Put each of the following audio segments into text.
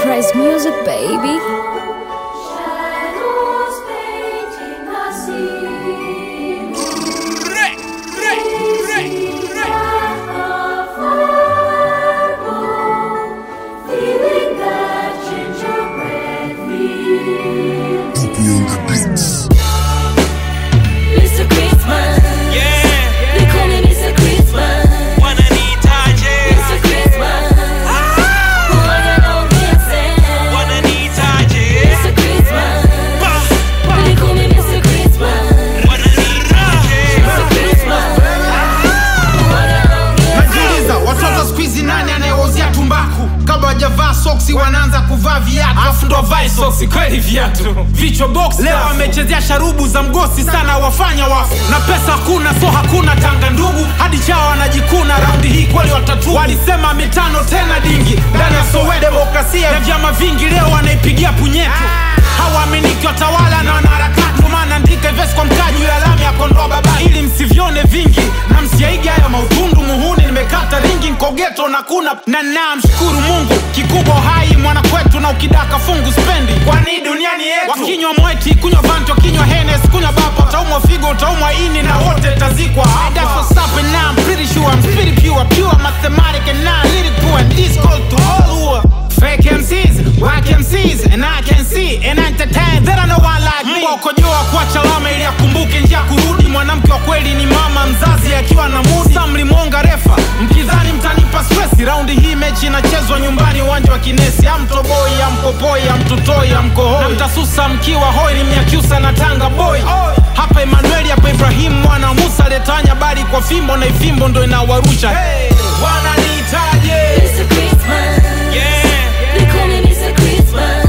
Surprise music, baby. Shadows painting the scene. Feeling that gingerbread feel. Mr. Christmas. They call me Mr. Christmas. Mr. Christmas. Huwaga naongeze. Mr. Christmas. They call me Mr. Christmas. Mr. Christmas. Huwaga naongeze. najiuliza watoto skuizi nani anayewauzia tumbaku kabla wajavaa soksi wanaanza kuvaa viatu afu ndo vae soksi kweli viatu vichwa box leo wamechezea sharubu za mgosi sana wafanya wafu na pesa hakuna so hakuna tanga ndugu hadi chao wanajikuna raundi hii kweli watatu walisema mitano tena dingi ndani ya sowe demokrasia ya vyama vingi leo wanaipigia punyeto hawaaminiki watawala na wanaharakati maana andika vesi kwa mkaji ya lami ya kondoa baba ili msivyone vingi na msiaige hayo mautundu muhuni nimekata ringi nkogeto na kuna na namshukuru mungu kikubwa hai mwana kwetu na ukidaka fungu spendi kwani duniani yetu wakinywa mweti kunywa vanto kinywa henes kunywa bapa utaumwa figo utaumwa ini na wote tazikwa That's what's up and now I'm pretty sure I'm pretty pure pure mathematic and now lyric poor and this called to all who are Fake MCs, whack MCs, and I can see and entertain that I know one like me. Mbwa ukojoa kuacha lama ili akumbuke njia ya kurudi. Mwanamke wa kweli ni mama mzazi akiwa na mudi. Sa mlimwonga refa, mkidhani mtanipa stress. Raundi hii mechi inachezwa nyumbani, uwanja wa Kinesi. Amtoboi, ampopoi, amtutoi, amkohoi, na mtasusa mkiwa hoi. Ni Mnyakyusa na Tanga boy. Hapa Emanueli, hapa Ibrahimu mwana wa Musa aliyetawanya bali kwa fimbo, na ifimbo ndo inawarusha. Hey, wananiitaje? Mr. Christmas. They call me Mr. Christmas.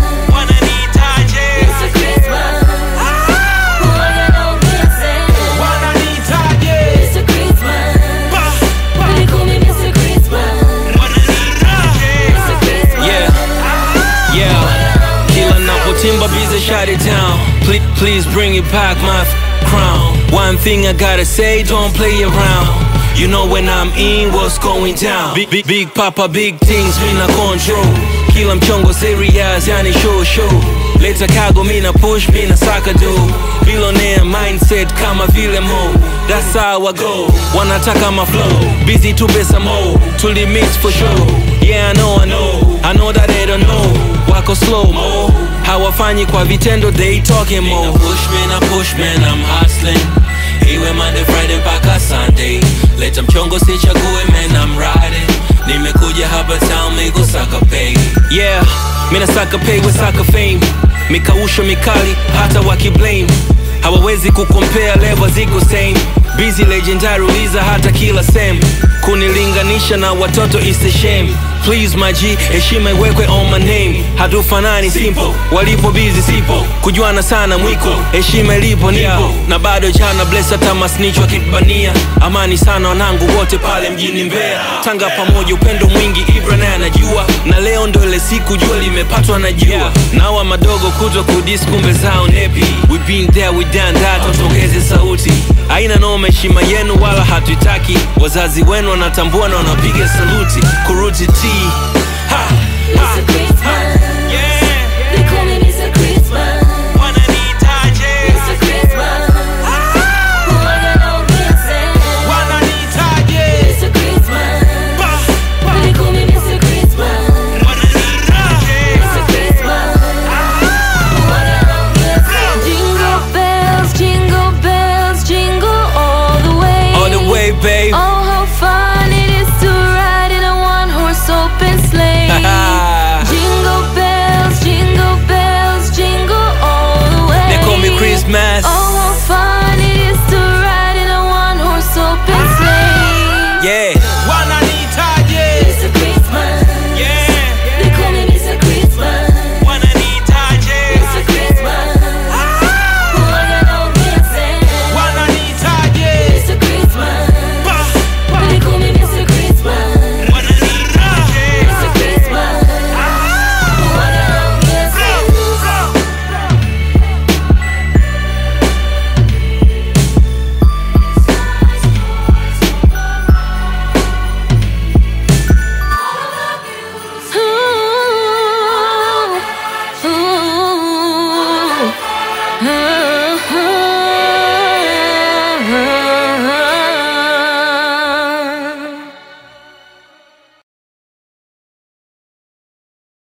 Mr. Christmas. Huwaga naongeze. Wananiitaje? Mr. Christmas. They call me Mr. Christmas. Mr. Christmas. Yeah, yeah. Kila napotimba bize shut it down. Please, please bring it back my f- crown. One thing I gotta say, don't play around. You know when I'm in, what's going down. Big, big, big papa, big things, mina control. Kila mchongo serious, yani show show. Leta kago, mina push, mina saka do. Billionaire mindset kama vile mo. That's how I go. Wanataka my flow. Busy to pesa mo. Tuli mix for sure. Yeah, I know, I know. I know that they don't know. Wako slow mo. Hawafanyi kwa vitendo, they talking more. Mina push, mina push, man, I'm hustling. Iwe Monday, Friday mpaka Sunday. Leta mchongo sichague, man, I'm riding. Nimekuja hapa town, mi kusaka pay. Yeah, mina saka pay, we saka fame. Mikausho mikali, hata wakiblame. Hawawezi kukompea level ziko same. Busy legendary, uliza hata kila same. Kunilinganisha na watoto is a shame. Please my G, heshima iwekwe on my name. Hatufanani simple, walipo busy sipo. Kujuana sana mwiko, heshima ilipo nipo. Na bado jana bless hata masnitch wakibania. Amani sana wanangu wote pale mjini Mbeya. Tanga pamoja upendo mwingi Ibra naye anajua. Na leo ndo ile siku jua limepatwa na jua. Nawa madogo kuto kudis kumbe zao nepi. We been there, we done that, tuongeze sauti. Haina noma heshima yenu wala hatuitaki. Wazazi wenu wanatambua na wanapiga saluti. Kuruti T. Ha, ha. Mr. Christmas. They call me Mr. Christmas. Mr. Christmas. Huwaga naongeze. Wananiitaje? Mr. Christmas. They call me Mr. Christmas. Mr. Christmas. Huwaga naongeze. Jingle bells, jingle bells, jingle all the way. All the way, babe. Oh, how fun it is to ride in a one-horse open sleigh. jingle bells, jingle bells, jingle all the way. They call me Christmas. Oh, how fun it is to ride in a one-horse open sleigh. Yeah.